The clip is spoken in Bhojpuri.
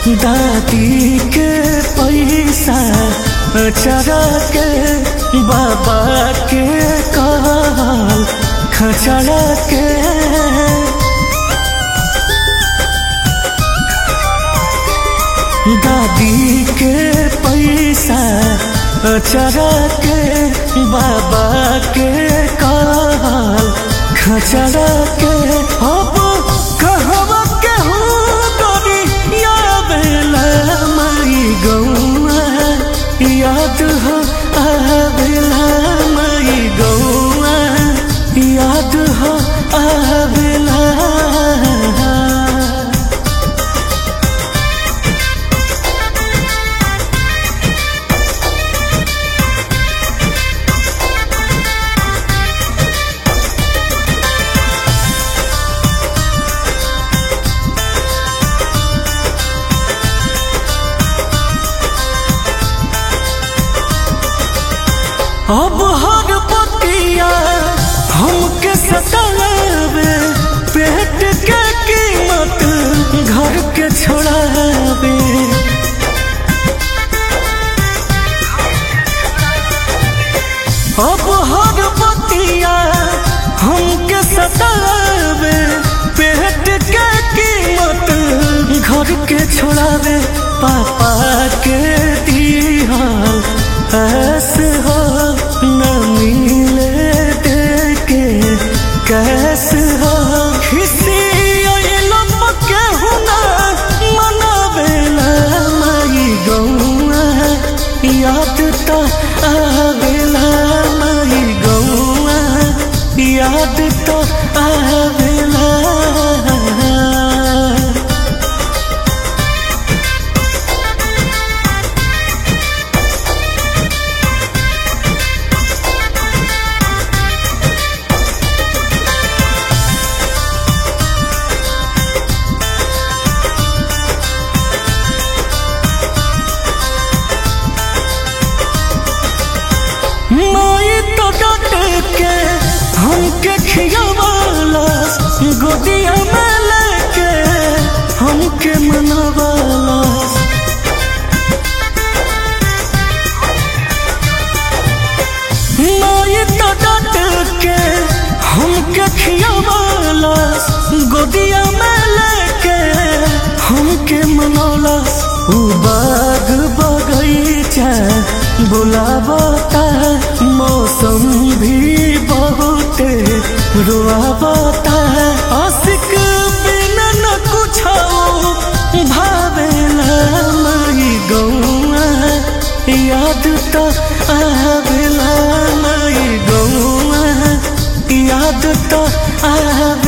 दादी के पैसा चरा के बाबा के काल खचरा के दादी के पैसा चरा के बाबा के काल खचरा के अब कहवा के हो गोरी यावेला माई गौआ याद हो आवेला माई गौआ याद हो आवेला अब हर पतिया हमके सतावे पेट के कीमत घर के छोड़ावे अब हर पतिया हमके सतावे पेट के कीमत घर के छोड़ावे पापा के दिहाल ऐसे हो न मिले देके कैसे हो किसी अइलम के हुना मनावेला माई गौआ याद तो आवेला माई गौआ याद तो आवेला माई तो डट के हमके खियावाला गोदिया में लेके हमके मनवाला माई तो डट के हमके खियावाला गोदिया में लेके हमके मनौला उ बाग बगीचा बुलावता मौसम भी बहुत रुआवता आशिक बिना न कुछ भावेला माई गौआ याद तो आवेला माई गौआ याद तो आवेला